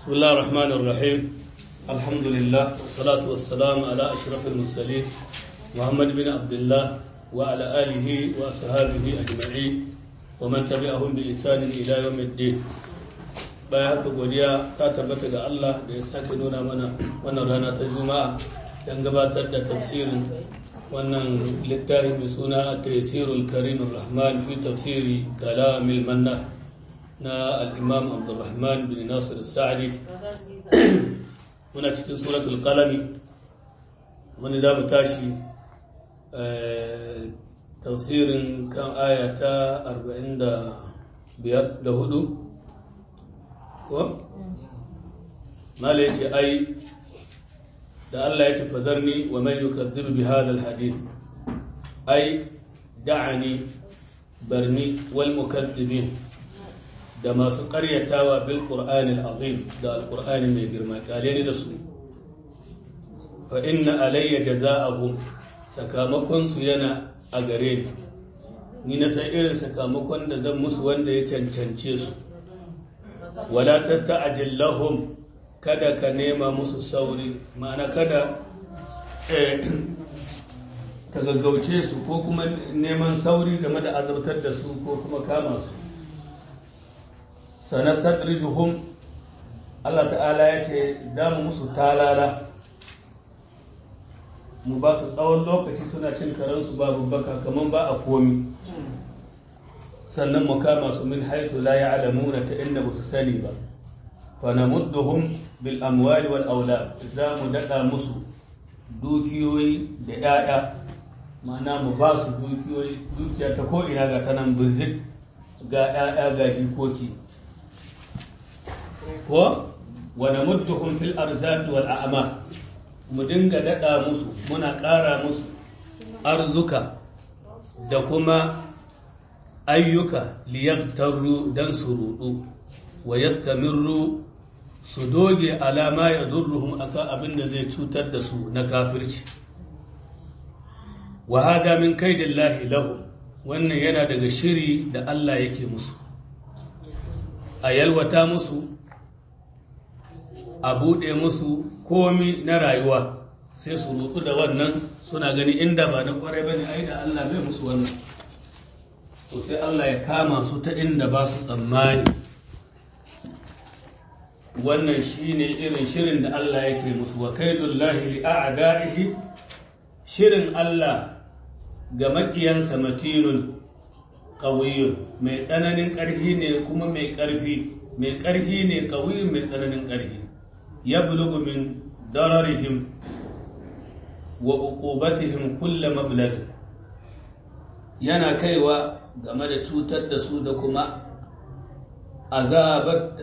بسم الله الرحمن الرحيم الحمد لله والصلاة والسلام على أشرف المرسلين محمد بن عبد الله وعلى آله وأصحابه أجمعين ومن تبعهم بإحسان إلى يوم الدين bayan haka godiya ta tabbata ga Allah da ya sake nuna mana wannan rana ta juma'a don gabatar da tafsirin wannan littafi mai suna tafsirul karim rahman fi tafsiri kalamil manna na al'imam abdulrahman bin nasir sa'adi muna cikin suratul qalami wani za mu tashi tafsirin kan aya ta 44 ko? mala ya ce ai da Allah ya ce fadarni wa man yukaddiru bi hadha alhadith ai da'ani barni wal mukaddibin da masu ƙaryatawa bil qur'ani azim da alqur'ani mai girma kale ni da su fa inna alayya jazaa'ahum sakamakon su yana a gare ni ni na san irin sakamakon da zan musu wanda ya cancance su wala tasta'jil lahum kada ka nema musu sauri ma'ana kada ka gaggauce su ko kuma neman sauri game da azabtar da su ko kuma kama su sanastadrijuhum Allah ta'ala ya ce damu musu talala mu ba su tsawon lokaci suna cin karansu babu baka kaman ba a komi sannan mu kama su min haisu la ya'lamuna ta inda ba su sani ba fa namudduhum bil amwali wal aulad za mu dada musu dukiyoyi da 'ya'ya ma'ana mu ba su dukiyoyi dukiya ta ko ina ga tanan bizik ga 'ya'ya ga jikoki ko wa namudduhum fil arzaqi wal a'mal mu dinga dada musu muna ƙara musu arzuka da kuma ayyuka liyagtarru dan su rudu wa yastamirru su doge alama ya durruhum akan abin da zai cutar da su na kafirci wa hada min kaidillahi lahu wannan yana daga shiri da Allah yake musu a yalwata musu a buɗe musu komi na rayuwa sai su rudu da wannan suna gani inda ba na kwarai bane ai da Allah bai musu wannan to sai Allah ya kama su ta inda ba su tsammani wannan shine irin shirin da Allah yake musu wa kaidullahi li a'da'ihi shirin Allah ga makiyansa matinun qawiyyun mai tsananin ƙarfi ne kuma mai ƙarfi mai ƙarfi ne qawiyyun mai tsananin ƙarfi yablugu min dararihim wa uqubatihim kullu mablagh yana kaiwa game da cutar da su da kuma azabar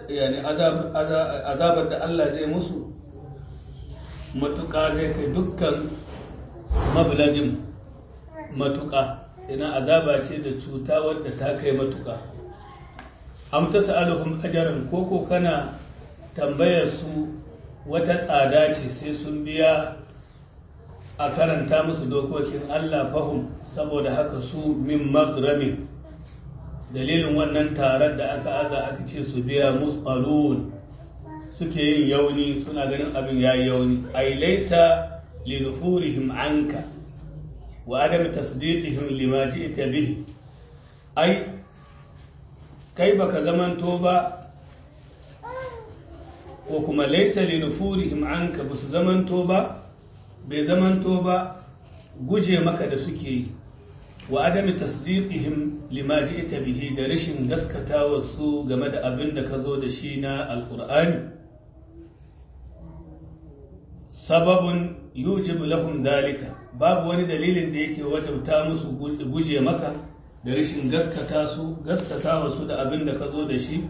da Allah zai musu matuƙa zai kai dukkan mablagin matuƙa ina azaba ce da cuta wadda ta kai matuƙa am ta sa'aluhum ajaran koko kana tambayar su wata tsada ce sai sun biya a karanta musu dokokin Allah fahim saboda haka su min magramin dalilin wannan tarar da aka aza aka ce su biya musqalun suke yin yauni suna ganin abin yayi yauni ay laysa li nufurihim anka wa adam tasdiqihim lima ji'ta bihi ai kai baka zamanto ba ko kuma laysa li nufurihim anka basu zamanto ba bai zamanto ba guje maka da suke yi wa adami tasdiqihim lima ji'ta bihi da rashin gaskatawa su game da abin da ka zo da shi na alqur'ani sababun yujibu lahum dalika babu wani dalilin da yake wajabta musu guje maka da rashin gaskata su gaskatawa su da abin da ka zo da shi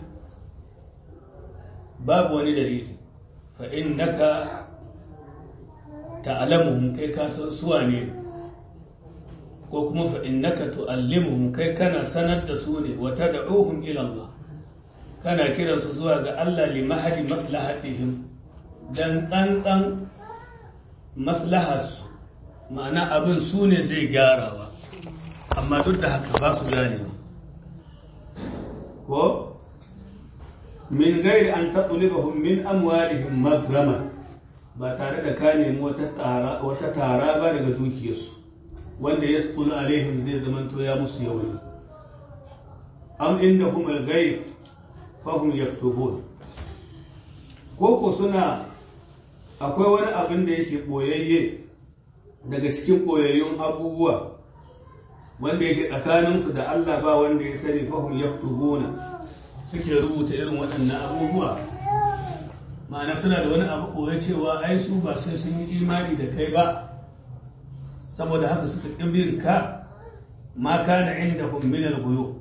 babu wani dalili fa innaka ta'lamuhum kai ka san suwa ne ko kuma fa innaka tu'allimuhum kai kana sanar da su ne wa tad'uhum ila Allah kana kiran su zuwa ga Allah li mahadi maslahatihim dan tsantsan maslaharsu ma'ana abin su ne zai gyarawa amma duk da haka ba su gane ko min gairi an taɗulibahun min amwalihim mazrama ba tare da ka nemi wata tara ba daga dukiyarsu wanda ya tsulu alaihim zai zamanto ya musu yawani am inda kuma gaib fahim yaftubun ko ko suna akwai wani abin da yake ɓoyayye daga cikin ɓoyayyun abubuwa wanda yake tsakaninsu da Allah ba wanda ya sani fahim yaftubuna suke rubuta irin waɗannan abubuwa ma'ana suna da wani abu ɓoye cewa ai su ba sai sun yi imani da kai ba saboda haka suka ƙin ka ma kana inda min al-guyu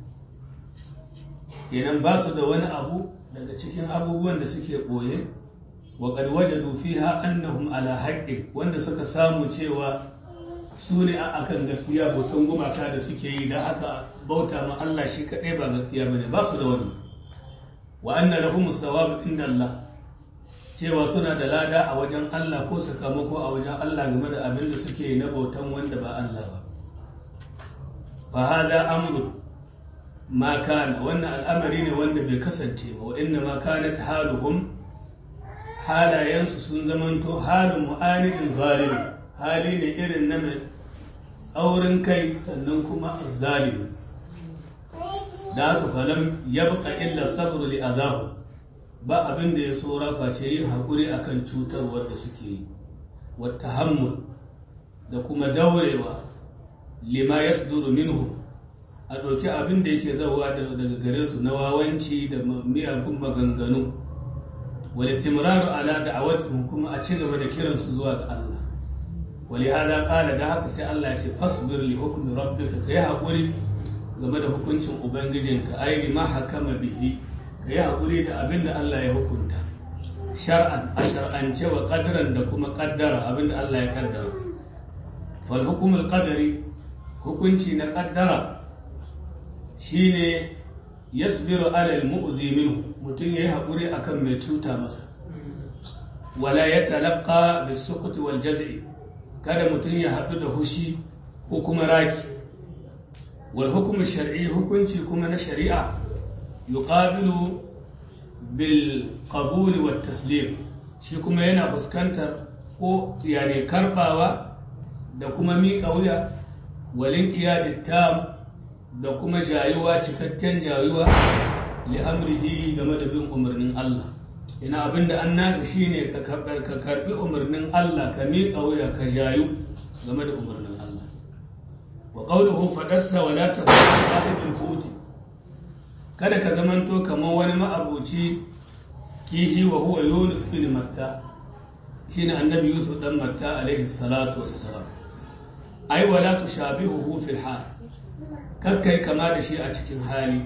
kenan ba su da wani abu daga cikin abubuwan da suke ɓoye wa qad wajadu fiha annahum ala haqqin wanda suka samu cewa su ne a akan gaskiya bautan gumaka da suke yi da haka bauta ma Allah shi kaɗai ba gaskiya bane ba su da wani wa anna lahum sawabu inda Allah cewa suna da lada a wajen Allah ko sakamako a wajen Allah game da abin da suke yi na bautan wanda ba Allah ba fa hada amru ma kana wannan al'amari ne wanda bai kasance ba wa inna ma kanat haluhum halayensu sun zamanto halin mu'anidin zalimi hali ne irin na mai tsaurin kai sannan kuma zalimi da haka falam ya buƙa illa sabru li azahu ba abin da ya tsora face yin haƙuri akan cutarwar da suke yi wata hammul da kuma daurewa lima ya minhu a ɗauki abin da yake zauwa daga gare su na wawanci da miyagun maganganu wal istimraru ala da'awatihim kuma a ci gaba da kiransu zuwa ga Allah ولهذا قال da haka sai Allah ya ce fasbir li hukmi rabbika kai hakuri game da hukuncin ubangijinka ai ma hakama bihi kai hakuri da abin da Allah ya hukunta shar'an a shar'ance wa qadran da kuma qaddara abin da Allah ya kaddara fal hukm al qadari hukunci na qaddara shine yasbiru ala al mu'zi minhu mutun yayi hakuri akan mai cuta masa wala yatalaqqa bis suqti wal jaz'i kada mutum ya haɗu da hushi ko kuma raki wal hukumin shari'i hukunci kuma na shari'a yuqabilu bil qabuli wat taslim shi kuma yana fuskantar ko yani karbawa da kuma miƙa wuya walin iyadi tam da kuma jayuwa cikakken jayuwa li amrihi game da bin umarnin Allah ina abin da an naka shi ne ka karbi umarnin Allah ka miƙa wuya ka jayu game da umarnin Allah wa qawluhu fadassa wa la takun sahibul huti kada ka zamanto kamar wani ma'abuci kihi wa huwa Yunus bin Matta shine annabi Yusuf dan Matta alaihi salatu wassalam ai wala tushabihuhu fil hal kakkai kama da shi a cikin hali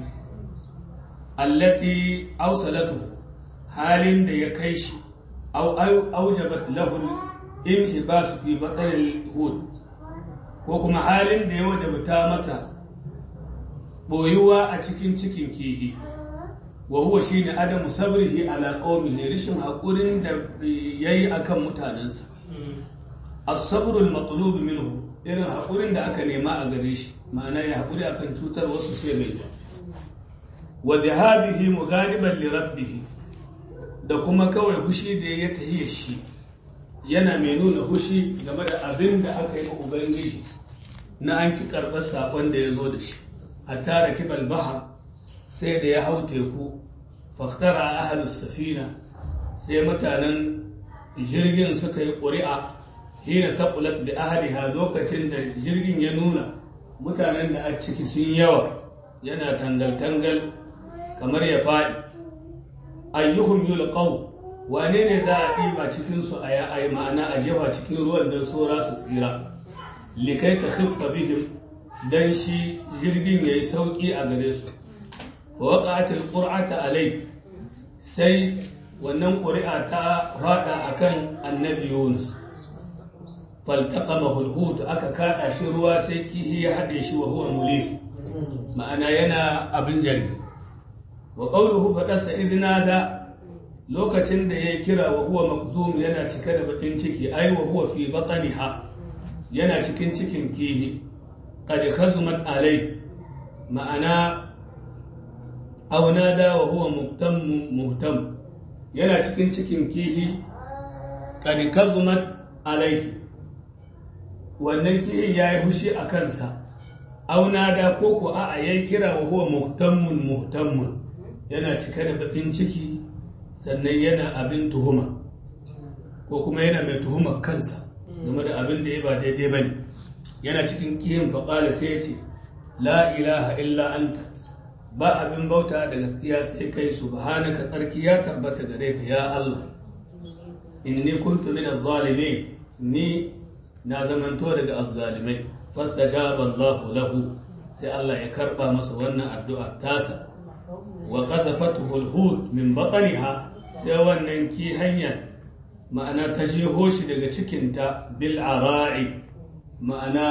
allati awsalatuhu halin da ya kai shi aujabat lahul inhibas fi batal hud ko kuma halin da ya wajabta masa boyuwa a cikin cikin kihi wa huwa shine adamu sabrihi ala qaumihi rishin hakurin da yayi akan mutanensa as-sabru al-matlub minhu irin hakurin da aka nema a gare shi ma'ana ya hakuri akan cutar wasu sai mai wa dhahabihi mughadiban li rabbih da kuma kawai hushi da ya tahiya shi yana mai nuna hushi game da abin da aka yi wa ubangiji na an ki karɓar saƙon da ya zo da shi a tara kibal baha sai da ya hau teku faktara a ahalus safina sai mutanen jirgin suka yi ƙuri'a hina taɓulat da ahaliha lokacin da jirgin ya nuna mutanen da a ciki sun yawa yana tangal-tangal kamar ya faɗi ayyuhum yulqaw wane ne za a ɗiba cikin su a yi ma'ana a jefa cikin ruwan don sora su tsira likai ka khiffa bihim dan shi jirgin yayi sauki a gare su fa waqa'at alqur'ata alai sai wannan ƙuri'a ta fada akan annabi Yunus faltaqamahu alhut aka kada shi ruwa sai kihi ya hade shi wa huwa mulim ma'ana yana abin jargi wa qawluhu fadasa idna da lokacin da ya kira wa huwa makzum yana cike da bakin ciki ai wa huwa fi batniha yana cikin cikin kihi qad khazumat alai ma'ana aw nada wa huwa muhtam muhtam yana cikin cikin kihi qad kazumat alaihi wannan kihin yayi hushi a kansa aw nada ko ko a yayi kira wa huwa muhtammun muhtammun yana cike da bakin ciki sannan yana abin tuhuma ko kuma yana mai tuhumar kansa game da abin da ya ba daidai bane yana cikin kihin faƙala sai ya ce la ilaha illa anta ba abin bauta da gaskiya sai kai subhanaka tsarki ya tabbata gare ka ya Allah inni kuntu min az-zalimin ni na zamanto daga az-zalimai fastajaba Allah lahu sai Allah ya karba masa wannan addu'a tasa wa qadhafathu al-hut min batniha sai wannan ki hanya ma'ana ta jeho shi daga cikinta bil ara'i ma'ana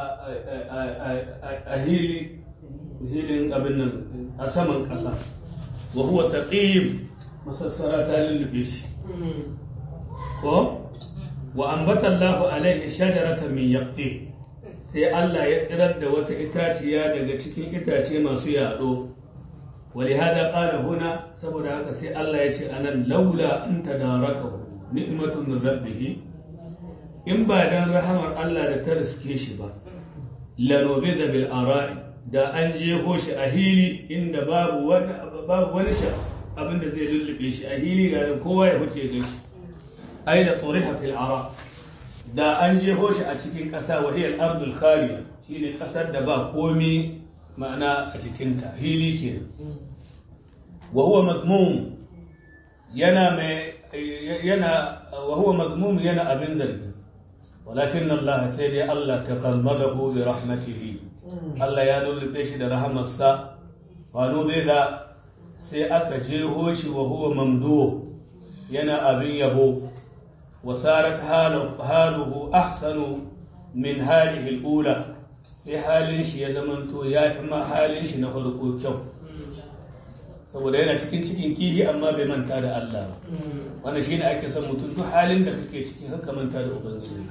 a hili hilin abin nan a saman ƙasa wa huwa saqim masassara ta lullube shi ko wa ambata Allah alaihi shajarata min yaqti sai Allah ya tsirar da wata itaciya daga cikin itace masu yaɗo ولهذا قال هنا saboda haka sai Allah ya ce anan laula an tadarakahu ni'matun min rabbih in ba dan rahamar Allah da ta riske shi ba lanobe da bil ara'i da an jeho shi a hili inda babu wani babu wani sha abin da zai lullube shi a hili ga nan kowa ya huce ga shi ai da turiha fil ara da an jeho shi a cikin ƙasa wa hiya al-ardul khaliya shine ƙasar da ba komi ma'ana a cikinta hili kenan wa huwa madmum yana mai yana wa huwa madmum yana abin zargi walakin Allah sai dai Allah ta kalmadahu bi rahmatihi Allah ya lullube shi da rahamarsa wa da sai aka jeho shi wa huwa mamdu yana abin yabo wa sarat haluhu ahsanu min halihi al-ula sai halin shi ya zamanto ya fi ma halin shi na farko kyau saboda yana cikin cikin kihi amma bai manta da Allah ba wanda shi ne ake son mutum duk halin da kake ciki haka manta da ubangiji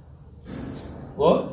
ko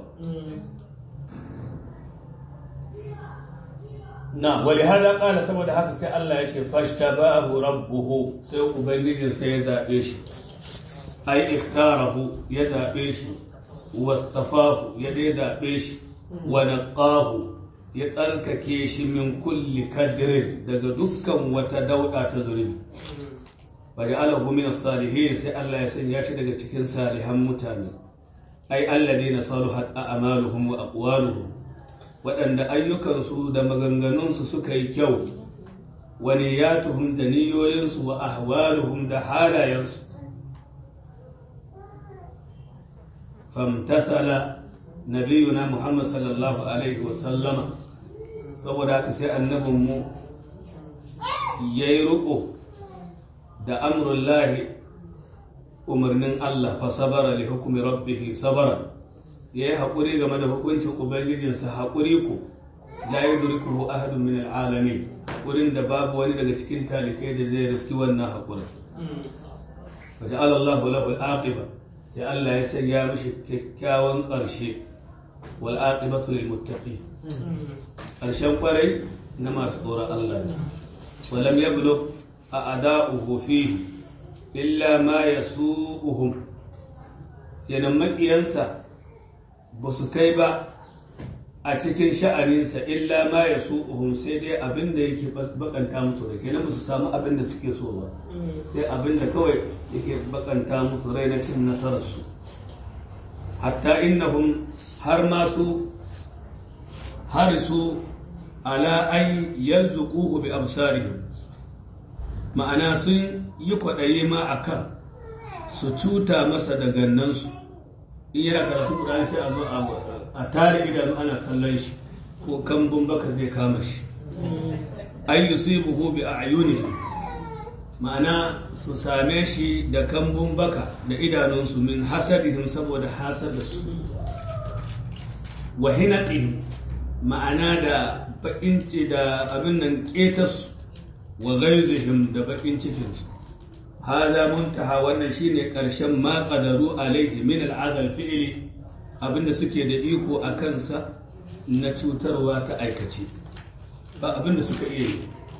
na wali hada kala saboda haka sai Allah ya ce fashtabahu rabbuhu sai ubangijin sai ya zabe shi ai ikhtarahu ya zabe shi wastafahu ya dai zabe shi wa naqahu ya tsarkake shi min kulli kadirin daga dukkan wata dauda ta zurbi waje alahu min salihin sai Allah ya sanya shi daga cikin salihan mutane ai alladina saluhat a'maluhum wa aqwaluhum waɗanda ayyukansu da maganganunsu suka yi kyau wa niyyatuhum da niyoyinsu wa ahwaluhum da halayensu famtathala nabiyuna Muhammad sallallahu alaihi wa sallama saboda haka sai annabinmu ya yi riƙo da amurullahi umarnin Allah fa sabara li hukumi rabbihi sabara ya yi haƙuri game da hukuncin ubangijinsa haƙuri ku la yi durikuhu ahadun min al'alami wurin da babu wani daga cikin talikai da zai riski wannan haƙuri wa ja'ala Allah lahu al-aqiba sai Allah ya sanya mishi kyakkyawan ƙarshe wal aqibatu lil muttaqin ƙarshen kwarai na masu tsoron Allah ne walam yablu a ada'uhu fihi illa ma yasu'uhum yanan maƙiyansa ba su kai ba a cikin sha'aninsa illa ma yasu'uhum sai dai abin da yake bakanta musu da kenan ba su samu abin da suke so ba sai abin da kawai yake bakanta musu rai na cin nasararsu hatta innahum har masu harisu ala an yarzuquhu bi absarihim ma'ana sun yi kwaɗayi ma a kan su cuta masa da gannansu in yana karatu Qur'ani sai a zo a tare idanu ana kallon shi ko kambun baka zai kama shi an yusibuhu bi a'yunihim ma'ana su same shi da kambun baka da idanunsu min hasadihim saboda hasadarsu wa hinaqihim ma'ana da bakin da abin nan ketas wa gaizihim da bakin cikinsu hada muntaha wannan shine karshen ma qadaru alaihi min al'adal fi'li abinda suke da iko a kansa na cutarwa ta aikace ba abinda suka iya yi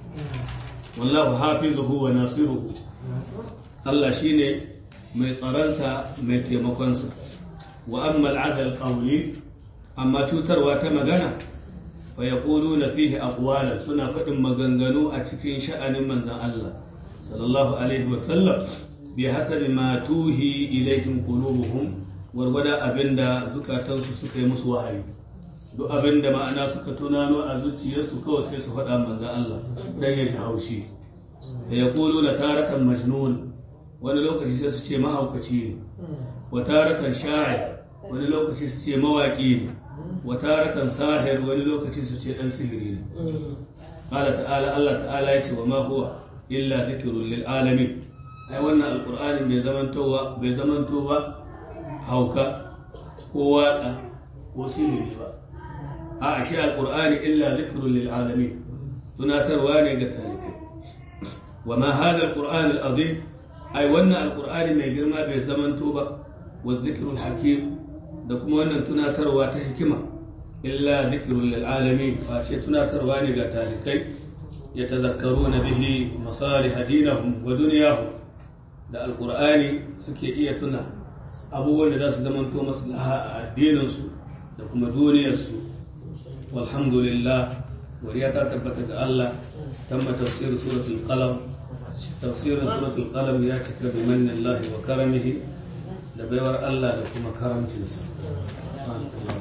wallahu hafizuhu wa nasiruhu Allah shine mai tsaronsa mai taimakonsa wa amma al'adal qawli amma cutarwa ta magana fa yaquluna fihi aqwala suna faɗin maganganu a cikin sha'anin manzon Allah sallallahu alaihi wa sallam bi hasabi ma tuhi ilaihim qulubuhum warwada abinda zukatansu suka yi musu wahayi duk abinda ma'ana suka tunano a zuciyarsu kawai sai su faɗa manzon Allah dan ya ji haushi da yaquluna tarakan majnun wani lokaci sai su ce mahaukaci ne wa tarakan sha'ir wani lokaci su ce mawaƙi ne wa tarakan sahir wani lokaci su ce ɗan sihiri ne qala ta'ala Allah ta'ala ya ce wa ma huwa illa dhikrun lil alamin ai wannan alqur'ani bai zamantowa bai zamanto ba hauka ko waka ko sihiri ba a shi alqur'ani illa dhikrun lil alamin tunatarwa ne ga talikai wa ma hadha alqur'an alazim ai wannan alqur'ani mai girma bai zamanto ba wa dhikrul hakim da kuma wannan tunatarwa ta hikima illa dhikrul lil alamin fa ce tunatarwa ne ga talikai yatadhakkaruna bihi masalih dinahum wa dunyahum da alqur'ani suke iya tuna abubuwan da za su zamanto maslaha a addininsu da kuma duniyarsu walhamdulillah wariya ta tabbata ga Allah tamma tafsir suratul qalam tafsirin suratul qalam ya cika bi mannillahi wa karamihi da baiwar Allah da kuma karamcinsa